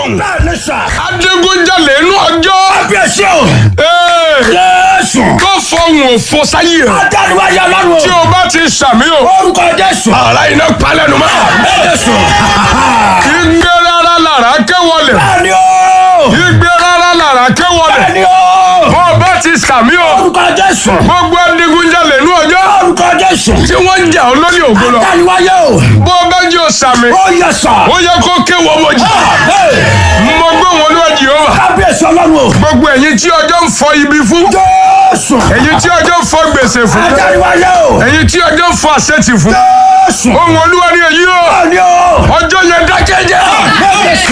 fọhùn. bẹ́ẹ̀ ni sà. adigunjalè inú ọjọ́. kábíyèsí o. Ee, jésù. tó fọhùn òfò sáyé rẹ̀. adániwájú ọlọ́run o. tí o bá ti sàmì o. orúkọ jésù. ara iná palẹ̀nu mọ́. jésù. igbe rárá lára kẹwọlẹ̀. bẹ́ẹ̀ ni o. igbe rárá lára kẹwọlẹ̀. bẹ́ẹ̀ ni o. bó o bá ti sàmì o. orúkọ jésù. gbogbo adigunjalè inú ọjọ́. orúkọ jésù. tí wọ́n ń jà ọ́ lórí ògo lọ. adániwájú o. bó o bá jẹ́ o sàmì. ó yẹ sà. ó yẹ kó kéwọ́ mọ́jì. mo gbé wọn lọ́wọ́ Jèhófà. kábíyèsí ọlọ́run o. gbogbo ẹ̀yin tí ọjọ́ ń fọ ibi fún. jésù. ẹ̀yin tí ọjọ́ ń fọ gbèsè fún. adániwájú o. ẹ̀yin tí ọjọ́ ń fọ àṣetì fún. jésù. ohun olúwa ni èyí o. bẹ́ẹ̀ ni o. ọjọ́ yẹn dákẹ́jẹ́. jésù.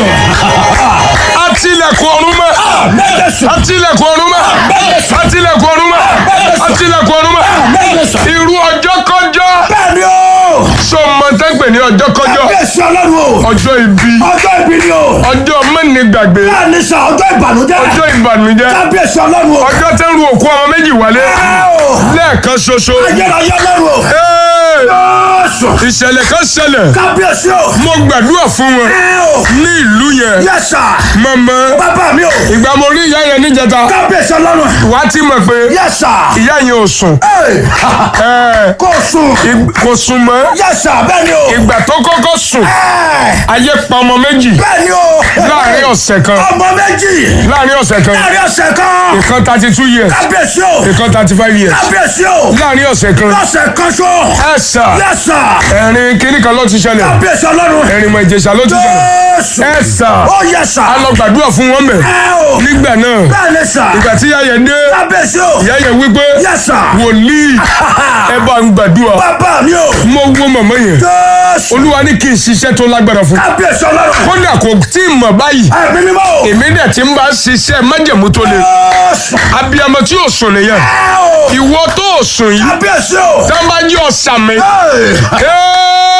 àtìlẹ̀kùn ọ̀run mọ́. jésù. àtìlẹ̀kùn ọ̀run mọ́. àtìlẹ̀kùn ọ̀run mọ́. àtìlẹ̀kùn ọ̀run mọ́. jésù. irú ọjọ́ kọjọ́. bẹ́ẹ̀ ni o. sọ ma tẹ́ pè ní ọjọ́ kọjọ́. kábíyèsí ọlọ́run o. ọjọ́ ibi. ọjọ́ ìbí ni o. ọjọ́ mẹ́nìgbàgbé. bẹ́ẹ̀ ni sà ọjọ́ ìbànújẹ́. ọjọ́ ìbànújẹ́. kábíyèsí ọlọ́run o. ọjọ́ tẹ́ ń ru òkú ọmọ méjì wálé. ẹ o. lẹ́ẹ̀kan ṣoṣo. ayérayé ọlọ́run o. Ee, jésù. ìṣẹ̀lẹ̀ kan ṣẹlẹ̀. kábíyèsí o. mo gbàdúrà fún wọn ẹ o. ní ìlú yẹn. yẹ sà. mọ̀mọ́ bàbá mi o. ìgbà mo rí ìyá yẹn níjẹta. kábíyèsí ọlọ́run. wàá ti mọ̀ pé yẹ sà. ìyá yẹn ò sùn. Ẹ, Ẹ, kò sùn. ig- kò sùn mọ́. yẹ sà bẹ́ẹ̀ ni o. ìgbà tó kọ́kọ́ sùn Ẹ, ayé pa ọmọ méjì bẹ́ẹ̀ ni o. láàrin ọ̀sẹ̀ kan ọmọ méjì. láàrin ọ̀sẹ̀ kan láàrin ọ̀sẹ̀ kan. ìkan thirty two years kábíyèsí o. ìkan thirty five years kábíyèsí o. láàrin ọ̀sẹ̀ kan lọ́sẹ̀ kan ṣo. ẹ sà yẹ sà. ẹ̀rin kínní kan ló ti ṣẹlẹ̀ kábíyèsí ọlọ́run. ẹ̀rin mọ̀ ìjẹsà ló ti ṣẹlẹ̀ jésù. ẹ sà ó yẹ sà. a lọ gbàdúrà fún wọn mẹ́ ẹ o. nígbà náà bẹ́ẹ̀ ni sà. ìgbà tí ìyá yẹn dé kábíyèsí o. ìyá yẹn wípé yẹ sà. wòlíì ẹ bá ń gbàdúrà bàbá mi o. mo wo màmá yẹn jésù. olúwa ní kí n ṣiṣẹ́ tó lágbára fún kábíyèsí ọlọ́run. kódà kò tí ì mọ̀ báyìí ẹ̀mí mímọ́ o. èmi dẹ̀ ti ń bá ṣiṣẹ́ májẹ̀mú tó le jésù. abiyamọ tí yóò sùn nìyẹn ẹ o. ìwọ tó o sùn yìí kábíyèsí o. tá a bá jí ọ̀sà mi Ẹ,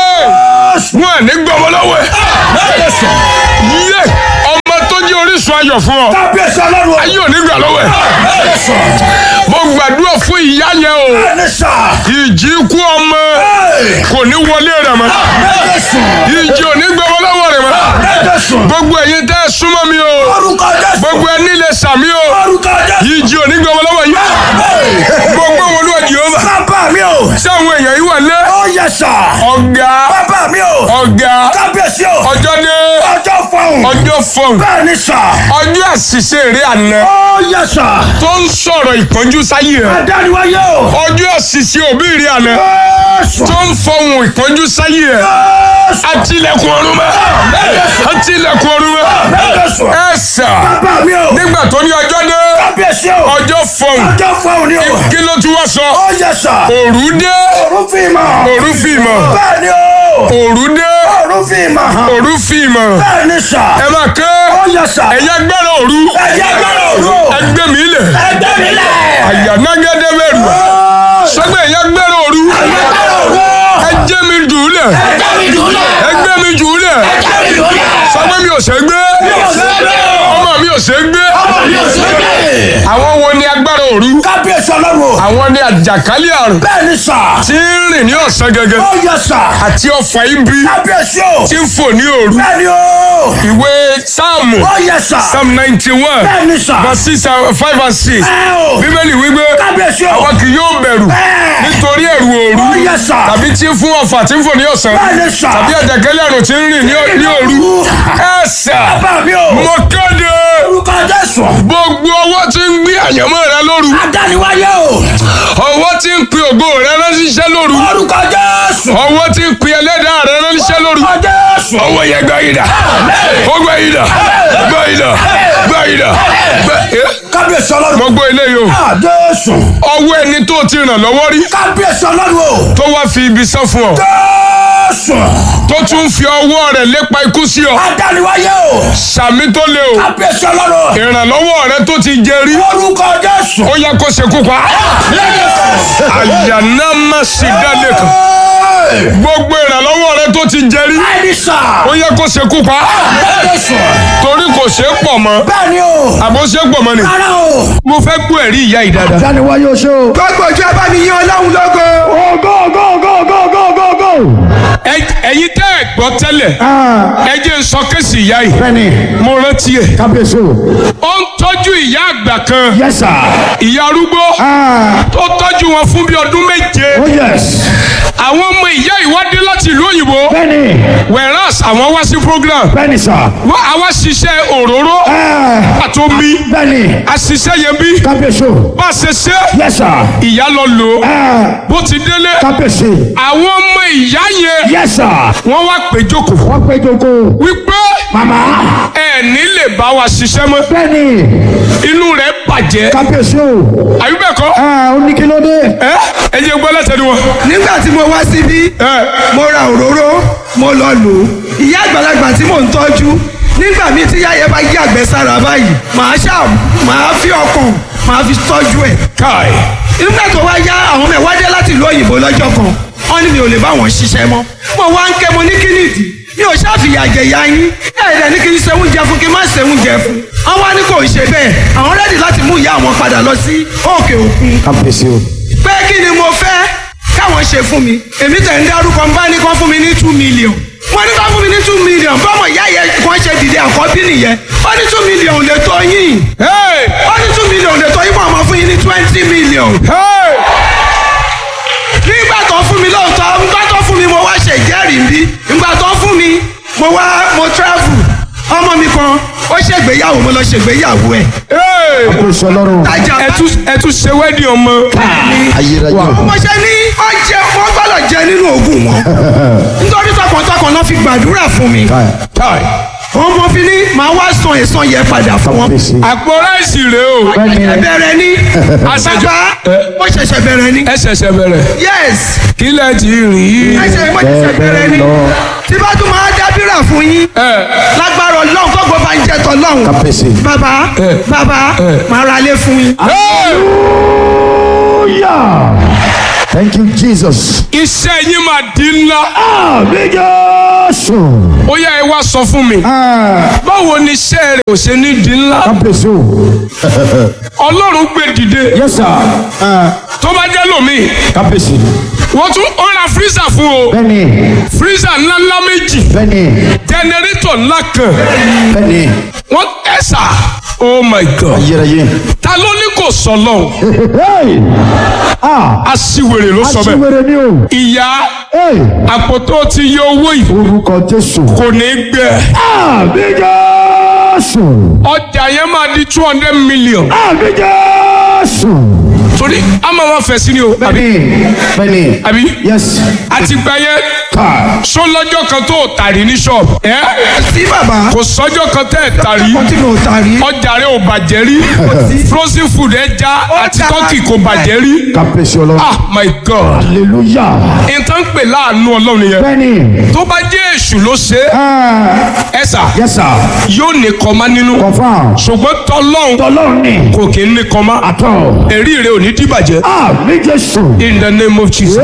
jésù. wọn à ní gbọmọ lọ́wọ́ ẹ̀ jésù. yé ọmọ tó jẹ́ orísun ayọ̀ fún ọ kábíyèsí ọlọ́run o. ayé ò ní gbà lọ́wọ́ ẹ̀ jésù. mo gbàdúrà fún ìyá yẹn o bẹ́ẹ̀ ni sà. ìjì kú ọmọ Ẹ, kò ní wọlé rẹ̀ mọ́ jésù. ìjì ò ní gbọmọ lọ́wọ́ rẹ̀ mọ́ jésù. gbogbo ẹ̀yin tẹ́ ẹ súnmọ́ mi o orúkọ jésù. gbogbo ẹni lè sàmí o orúkọ jésù. ìjì ò ní gbọmọ lọ́wọ́ yìí gbogbo wọn ló wà Jèhófà bàbá mi o. sáwọn èèyàn yìí wà lé ó yẹ sà. ọ̀gá bàbá mi o. ọ̀gá kábíyèsí o. ọjọ́ dé ọjọ́ fọhùn. ọjọ́ fọ̀hún bẹ́ẹ̀ ni sà. ọjọ́ àṣìṣe eré àná ó yẹ sà. tó ń sọ̀rọ̀ ìpọ́njú sáyé rẹ̀ adániwáyé o. ọjọ́ àṣìṣe òbí rẹ̀ àná jésù. tó ń fọhùn ìpọ́njú sáyé rẹ̀ jésù. àtìlẹ̀kùn ọ̀run mọ́ àtìlẹ̀kùn ọ̀run mọ́ jésù. ẹ sà bàbá mi o. nígbà tó ní ọjọ́ dé kábíyèsí o. ọjọ́ fọhùn ọjọ́ fọhùn ni o. kí ló tún wá sọ ó yẹ sà. òru dé òru fi mọ̀. òru fìmọ̀ bẹ́ẹ̀ ni o. òru dé òru fi mọ̀. òru fìmọ̀ bẹ́ẹ̀ ni sà. ẹ máa ké ó yẹ sà. ẹ̀yà gbẹ́rẹ̀ òru ẹ̀yẹ gbọ́dọ̀ òru. ẹgbẹ́ mi lẹ̀ ẹgbẹ́ mi lẹ̀. àyànágẹ́dẹ́ bẹ̀rù sọgbẹ́ ẹ̀yà gbẹ́rẹ̀ òru ẹ̀yẹ gbọ́dọ̀ òru. ẹjẹ́ mi jù ú lẹ̀ ẹgbẹ́ mi dùn lẹ̀. ẹgbẹ́ mi jù ú lẹ̀ ẹgbẹ́ mi dùn lẹ̀. sọgbẹ́ mi ò ṣe gbé ọmọ mi ò ṣe gbé àwọn wo ni agbára òru kábíyèsí ọlọ́run o. àwọn ni àjàkálẹ̀ àrùn bẹ́ẹ̀ ni sà. tí ń rìn ní ọ̀sán gẹ́gẹ́ ó yẹ sà. àti ọfà ibi kábíyèsí o. tí ń fò ní òru bẹ́ẹ̀ ni o. ìwé sáàmù ó yẹ sà. psalm ninety one bẹ́ẹ̀ ni sà. verse six and five and six ẹ o. bíbélì wípé kábíyèsí o. àwọn kì yóò bẹ̀rù Ẹ. nítorí ẹ̀rù òru ó yẹ sà. tàbí tí ń fún ọfà tí ń fò ní ọ̀sán bẹ́ẹ̀ ni sà. tàbí àjàkálẹ̀ àrùn tí ń rìn ní- ní òru ẹ̀sà bàbá mi o. mo kéde orúkọ jésù. gbogbo ọwọ́ tí ń gbé àyànmọ́ rẹ lóru adániwáyé o. ọwọ́ tí ń pe ògo rẹ ránṣẹ́ lóru orúkọ jésù. ọwọ́ tí ń pe ẹlẹ́dàá rẹ ránṣẹ́ lóru orúkọ jésù. ọwọ́ yẹn gbá yìí dà ó gbá yìí dà gbá yìí dà gbá yìí dà gbá- Eh, kábíyèsí ọlọ́run. mo gbọ́ eléyìí o Ah, jésù. ọwọ́ ẹni tó ti ràn lọ́wọ́ rí kábíyèsí ọlọ́run o. tó wá fi ibi sán fún ọ jésù. tó tún fi ọwọ́ rẹ̀ lépa ikú sí ọ adániwáyé o. sàmì tó le o kábíyèsí ọlọ́run. ìrànlọ́wọ́ rẹ tó ti jẹ rí orúkọ jésù. ó yẹ kó ṣekú pa àyànná má sì dálé kan gbogbo ìrànlọ́wọ́ rẹ tó ti jẹ rí bẹ́ẹ̀ni sà. ó yẹ kó ṣekú pa jésù. torí kò ṣe é pọ̀ mọ́ bẹ́ẹ̀ni o. àbó ṣe é pọ̀ mọ́ ni rárá o. mo fẹ́ gbọ́ ẹ̀rí ìyá yìí dáadáa. adániwáyé o ṣe o. gbogbo ojú ẹ bá mi yín ọlọ́run lógo. go go go go go go go. Ẹ- ẹ̀yin tẹ́ ẹ̀ gbọ́ tẹ́lẹ̀ Ah, ẹ jẹ́ n sọ kéèsì ìyá yìí bẹ́ẹ̀ni mo rántí ẹ̀ kábíyèsí o. ó ń tọ́jú ìyá àgbà kan yes sir. ìyá arúgbó Ah, tó tọ́jú wọn fún bí ọdún méje oh yes. àwọn ọmọ ìyá ìwádìí láti ìlú òyìnbó bẹ́ẹ̀ni whereas àwọn wá sí program bẹ́ẹ̀ni sir. wọ́n àwa ṣiṣẹ́ òróró Ah, àtomi bẹ́ẹ̀ni àṣìṣe yẹn bí kábíyèsí o. bá a ṣe ṣe yes sir. ìyá lọ lò ó Ah, bó ti délé kábíyèsí. àwọn ọmọ ìyá yẹn yes sir. wọ́n wá pé jókòó wọ́n pé joko. wípé mama. ẹ ní lè bá wa ṣiṣẹ́ mọ́ bẹ́ẹ̀ni inú rẹ̀ bàjẹ́ kábíyèsí o. àbí bẹ́ẹ̀ kọ́ Ah, ó ní kí ló dé. ẹ ẹ jẹ́ gbọ́ lẹ́sẹ̀ ni wọn. nígbà tí mo wá síbí ẹ mo ra òróró mo lọ lò ó ìyá àgbàlagbà tí mò ń tọ́jú nígbà míì tí yáyẹ bá yí àgbẹ̀ sára báyìí màá ṣá màá fi ọkàn màá fi tọ́jú ẹ̀ káì nígbà tó wá yá àwọn ọmọ ẹ̀ wá dé láti ìlú òyìnbó lọ́jọ́ kan wọ́n ní mi ò lè bá wọn ṣiṣẹ́ mọ́ mo wá ń ké mo ní kí nìdí mi ò ṣàfihàn àjẹyà yín ẹ̀ẹ́dẹ̀ ní kí n ṣe oúnjẹ fún kí n má ṣe oúnjẹ fún wọ́n wá ní kò ṣe bẹ́ẹ̀ àwọn rẹ́dì láti mú ìyá àwọn padà lọ sí òkè òkun kábíyèsí o. pé kí ni mo fẹ́ káwọn ṣe fún mi èmi tẹ̀ ń dárúkọ ń bá ní kán fún mi ní two million wọ́n ní kán fún mi ní two million bọ́mọ ìyá yẹn kàn ṣe dìde àkọ́bí nìyẹn wọ́n ní two million lè tó yín hey wọ́n ní two million lè tó yín mọ̀ ọmọ fún yín ní twenty million hey nígbà tó fún mi lóòótọ́ nígbà tó fún mi mo wá ṣe ìjẹ́rìí bí nígbà tó fún mi mo wá mo travel ọmọ mi kan ó ṣègbéyàwó mo lọ ṣègbéyàwó ẹ̀ hey kábíyèsí ọlọ́run. tajà ẹ tún ẹ tún ṣe wẹ́ẹ̀dì ọmọ ayérayé o. mo ṣe ní ọjẹ wọn gbọ́dọ̀ jẹ nínú oògùn wọn nítorí tọkàntọkàn náà fi gbàdúrà fún mi káì wọn mo fi ní màá wá san èsan yẹn padà fún wọn kábíyèsí. àpò ráìsì rèé o bẹ́ẹ̀ni ẹ bẹ̀rẹ̀ ní Àṣejù- bàbá mo ṣẹ̀ṣẹ̀ bẹ̀rẹ̀ ní ẹ ṣẹ̀ṣẹ̀ bẹ̀rẹ̀ yes kí lẹ ti rí ẹ ṣe mo ṣẹ̀ṣẹ̀ bẹ̀rẹ̀ ní lọ. tí bá tún máa dábìrà fún yín ẹ lágbára ọlọ́run tó gbọ́ bá ń jẹ́ tọ́lọ́run kábíyèsí. bàbá bàbá màá ra lé fún yín. hey hallelujah. thank you jesus. iṣẹ́ yín máa di ńlá àmì jésù. ó yá ẹ wá sọ fún mi Ah, báwo ni iṣẹ́ rẹ̀ ò ṣe ní di ńlá kábíyèsí o. ọlọ́run gbé dìde yes sir. Ah, tó bá jẹ́ lómi kábíyèsí. wọ́n tún ó ra fírísà fún o bẹ́ẹ̀ni fírísà ńlá ńlá méjì bẹ́ẹ̀ni jẹnẹrétọ̀ ńlá kan bẹ́ẹ̀ni wọ́n ẹ̀sà oh my god ayérayé. ta ló ní kò sọ lọ́hùn Hey! ah aṣiwèrè ló sọ bẹ́ẹ̀ aṣiwèrè ni o. ìyá Hey! àpótó ti yọ owó yìí orúkọ jésù. kò ní gbẹ àmì jésù. ọjà yẹn máa di two hundred million àmì jésù. torí a máa ma fẹ̀ sí ni o àbí bẹ́ẹ̀ni bẹ́ẹ̀ni. àbí yes. àti gbà yẹn ká. sọ lọ́jọ́ kan tó o tàrí ní ṣọ́ọ̀bù ẹ́ sí bàbá kò sọ́jọ́ kan tẹ́ ẹ̀ tàrí kó tí mo ta rí. ọjà rẹ ò bàjẹ́ rí frozen food ẹja àti dára turkey kò bàjẹ́ rí kábíyèsí ọlọ́run. ah my god hallelujah. nǹkan pè láàánú ọlọ́run yẹn bẹ́ẹ̀ni. tó bá jẹ́ èṣù ló ṣe é ah ẹ sà yes sir. yóò ní kọ́má nínú confam. ṣùgbọ́n tọ́lọ́hún tọ́lọ́run ni. kò kí ń ní kọ́má àtọ̀. èrí rẹ ò ní dìbàjẹ́ àmì jésù. in the name of jesus.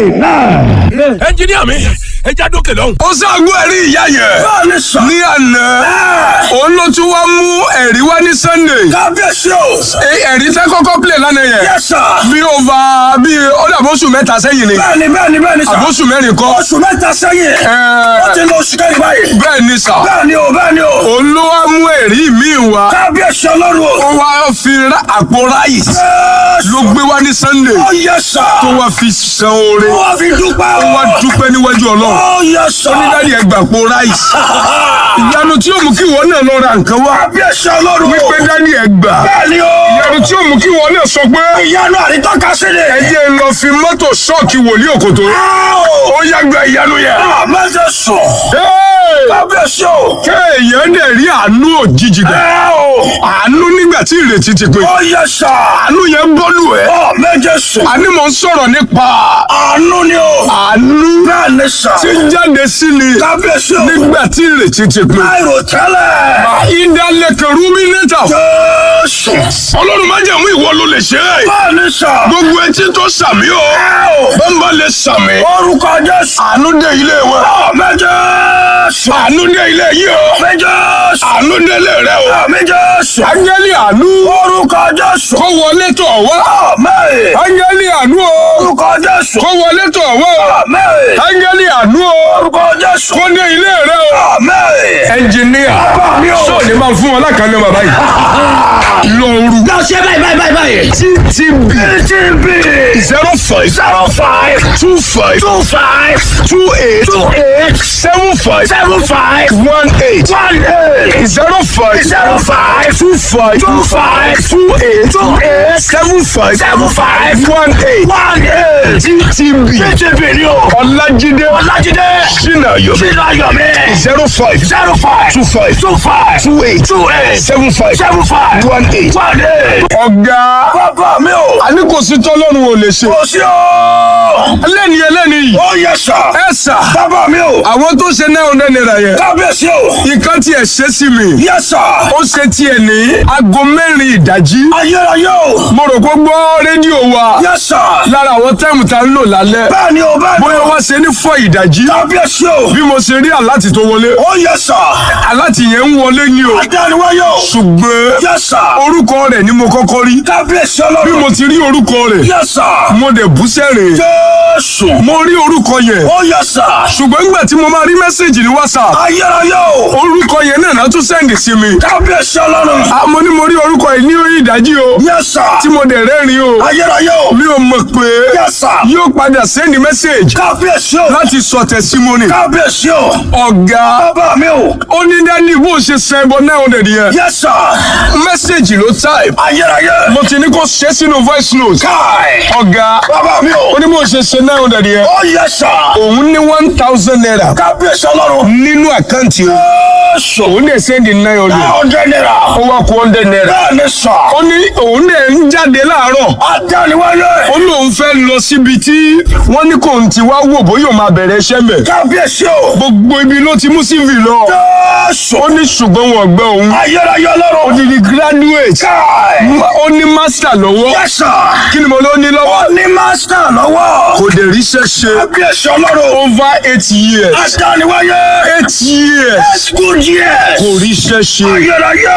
amen. ẹnjiníà mi ẹ já dókè lọ́hùn. ó ṣàgbọ́ ẹ̀rí ìyá yẹn ní àná òun ló tún wá mú ẹ̀rí wá ní sunday kábíyèsí o. Ẹ- ẹ̀rí tẹ́ kọ́kọ́ play lánàá yẹn Yes, sir. bí over bí ó dàbọ̀ oṣù mẹ́ta sẹ́yìn ni bẹ́ẹ̀ni bẹ́ẹ̀ni bẹ́ẹ̀ni sà. àbóṣù mẹ́rin kọ́ oṣù mẹ́ta sẹ́yìn. Ẹ- ó ti lọ oṣù kẹ́rin báyìí. bẹ́ẹ̀ ni sà bẹ́ẹ̀ni o bẹ́ẹ̀ni o. òun ló wá mú ẹ̀rí míì wá kábíyèsí ọlọ́run ó o. wá fi ra- àpò ráìsì ló Jésù. gbé wá ní sunday ó yẹ sà. tó wá fi san oore ó wá fi dúpẹ́ ó wá o. dúpẹ́ níwájú ọlọ́run ó yẹ sà. onídàárí ẹgbà àpò ráìsì ìyanu tí ó mú kí wọn náà lọ ra nǹkan wá kábíyèsí ọlọ́run o. wípé dání ẹgbà bẹ́ẹ̀ni o. ìyanu tí ó mú kí wọn náà sọ pé ìyanu àrítọ́ka sí ni. ẹ jẹ́ n lọ fi mọ́tò ṣọ́ọ̀kì wòlíì òkòtó ó yá gba ìyanu yẹn. àmẹ́jẹ sọ. Hey! kábíyèsí o. kéèyàn dẹ̀ rí àánú òjijì gbà ẹ o. àánú nígbà tí ìrètí ti pé ó yẹ sà. àánú yẹn bọ́lù ẹ̀ àmẹ́jẹ sọ. àní mò ń sọ̀rọ̀ nípa àánú ni o. àánú bẹ́ẹ̀ni sà. tí ń jáde sí ni kábíyèsí o. nígbà tí ìrètí ti pé láìrò tẹ́lẹ̀. ìdálẹ́kẹ̀ rúmínítà Jésù. ọlọ́run má jẹ̀mú ìwọ ló lè ṣe é bẹ́ẹ̀ni sà. gbogbo etí tó sàmí o ẹ o. bó ń bá lè sàmí orúkọ Jésù. àánú dé ilé wọn àmẹ́jẹ sọ. àánú dé ilé yìí o àmẹ́jẹ sọ. àánú dé ilé rẹ o àmẹ́jẹ sọ. áńgẹ́lì àánú orúkọ Jésù. kó wọlé tọ̀ wá àmẹ́. áńgẹ́lì àánú o orúkọ Jésù. kó wọlé tọ̀ wá o àmẹ́. áńgẹ́lì àánú àánú o Orúkọ Jésù. kó ní ilé rẹ o Àmín. ẹnjìníà Bàbá mi o. sọ ni máa fún wọn lákàánú bàbá yìí lọ́ọ̀rù lọ ṣe báyìí báyìí báyìí báyìí. ttb TTB. zero five Zero five. two five Two five. two eight Two eight. seven five Seven five. one eight One eight. zero five Zero five. two five Two five. two eight Two eight. seven five Seven five. one eight One eight. ttb TTB ni o. ọlájídé Ọlájídé. sinayo Sínú ayọ̀ mi. zero five Zero five. two five Two five. two eight Two eight. seven five Seven five. one eight. One eight. ọ̀gá Bàbá mi o. àní kò sí tọ́lọ́run ò lè ṣe Kò sí o. ẹlẹ́ni ẹlẹ́ni yìí Ó yẹ sà. ẹ sà Bàbá mi o. àwọn tó ṣe náà ọ̀nà náírà yẹn Kábíyèsí o. nǹkan tiẹ̀ ṣe sí mi Yẹ sà. ó ṣe tiẹ̀ ní aago mẹ́rin ìdájí Ayérayé o. mo rò pé gbọ́ rédíò wa Yẹ sà. lára àwọn táìmù tá ń lò lálẹ́ Bẹ́ẹ̀ni o bẹ́ẹ̀ni bóyá o. wá ṣe ní fọ́ ìdájí Kábíyèsí o. bí mo ṣe rí àláti tó wọlé Ó yẹ sà. àláti yẹn ń wọlé ni o Adániwáyé o. ṣùgbọ́n Yẹ sà. orúkọ rẹ̀ ni mo kọ́kọ́ rí Kábíyèsí bí ọlọ́run. mo ti rí orúkọ rẹ̀ Yẹ sà. mo dẹ̀ bú sẹ́rìn Jésù. mo rí orúkọ yẹn Ó yẹ sà. ṣùgbọ́n nígbà tí mo máa rí mẹ́sẹ̀gì ní whatsapp Ayérayé o. orúkọ yẹn náà náà tún sẹ́ǹdì sí mi Kábíyèsí ọlọ́run. Ah, mo ní mo rí orúkọ yìí ní ìdájí o Yẹ sà. tí mo dẹ̀ rẹ́rìn o Ayérayé o. mi ò mọ̀ pé Yẹ sà. yóò padà sẹ́ǹdì mẹ́sẹ̀gì Kábíyèsí o. láti sọ tẹ̀símọ́nì Kábíyèsí o. ọ̀gá Bàbá mi o. ó ní dání bó ṣe sẹ́ ẹbọ náà ọ̀dẹ̀ nìyẹn Yẹ sà. mẹ́sẹ̀gì ló type Ayérayé. mo ti ní kó ṣe sínú voice note Káì. ọ̀gá Bàbá mi o. ó ní bó ṣe ṣe náà ọ̀dẹ̀ nìyẹn Ó yẹ sà. òun ní one thousand naira Kábíyèsí ọlọ́run. nínú àkáǹtì o Jésù. òun dẹ̀ sẹ́ǹdì nine hundred Ọ̀dẹ nira. ó wá kó hundred naira Bẹ́ẹ̀ni sà. ó ní òun dẹ̀ ń jáde láàárọ̀ Adániwáyé. ó lóun fẹ́ lọ síbi tí wọ́n ní kò ń ti wá wò bóyá òun máa bẹ̀rẹ̀ iṣẹ́ mẹ́ Kábíyèsí o. gbogbo ibi ló ti mú CV lọ Jésù. ó ní ṣùgbọ́n wọn gbọ́ òun Ayérayé ó ọlọ́run. di di graduate Káì. ó ní master lọ́wọ́ Yẹ sà. kí ni mo ló ní lọ́wọ́ Ó ní mástà lọ́wọ́. kò dẹ̀ ríṣẹ́ ṣe Kábíyèsí ọlọ́run. over eight years Adániwáyé. eight years School years. kò ríṣẹ́ ṣe Ayérayé.